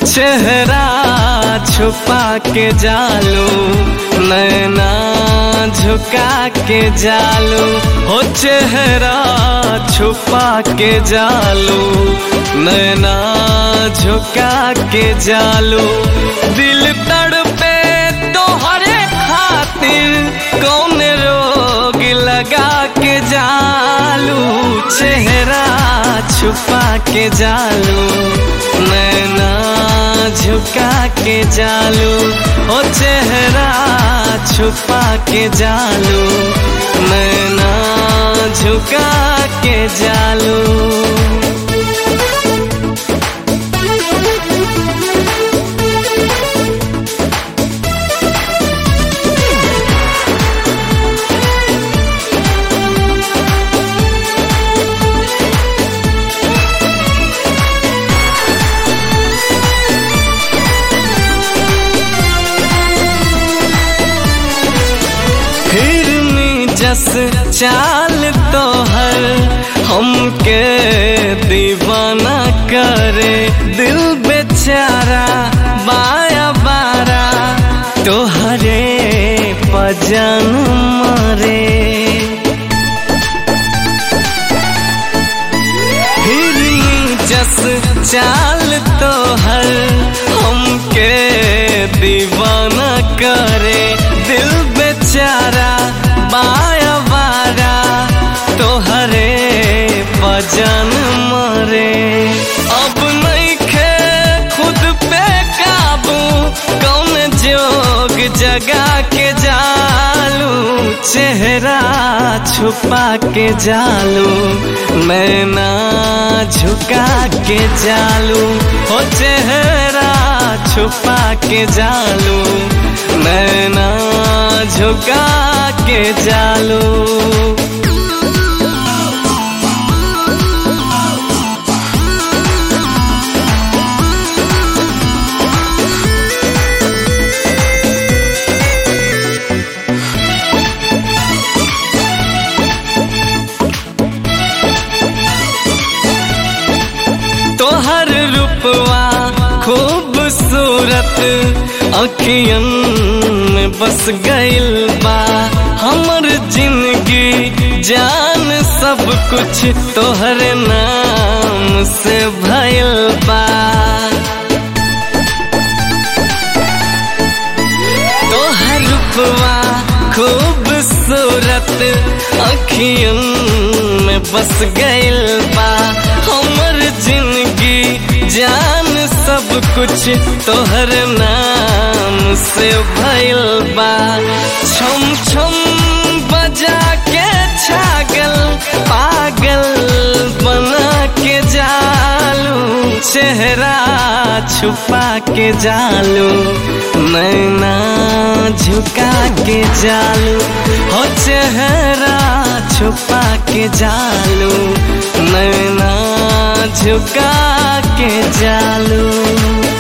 चेहरा छुपा के जालू नैना झुका के जालू हो चेहरा छुपा के जालू नैना झुका के जालू दिल तड़पे तोहरे खातिर कौन रोग लगा के जालू चेहरा छुपा के जालू नैना झुका के जालू ओ चेहरा छुपा के जालू नैना झुका के जालू फिरनी जस चाल तोहर हमके दीवाना करे दिल बेचारा बाया बारा तोहरे पजन मरे फिरनी जस चाल तोहर हमके दीवाना करे दिल बेचारा बाया बारा तोहरे पजन मरे अब नहीं खे खुद पे काबू कौन जोग जगा के जालू चेहरा छुपा के जालू नैना झुका के जालू हो चेहरा छुपा के जालू नैना झुका के जालू तोहर रूपवा खूबसूरत अखियन में बस गइल बा हमर जिंदगी जान सब कुछ तोहर नाम से भइल बा तोहर रूपवा खूबसूरत अखियन में बस गइल बा हमर जिंदगी जान सब कुछ तोहर नाम से भइल बा छम छम बजा के छागल पागल बना के जालू चेहरा छुपा के जालू नैना झुका के जालू हो चेहरा छुपा के जालू नैना झुका के जालू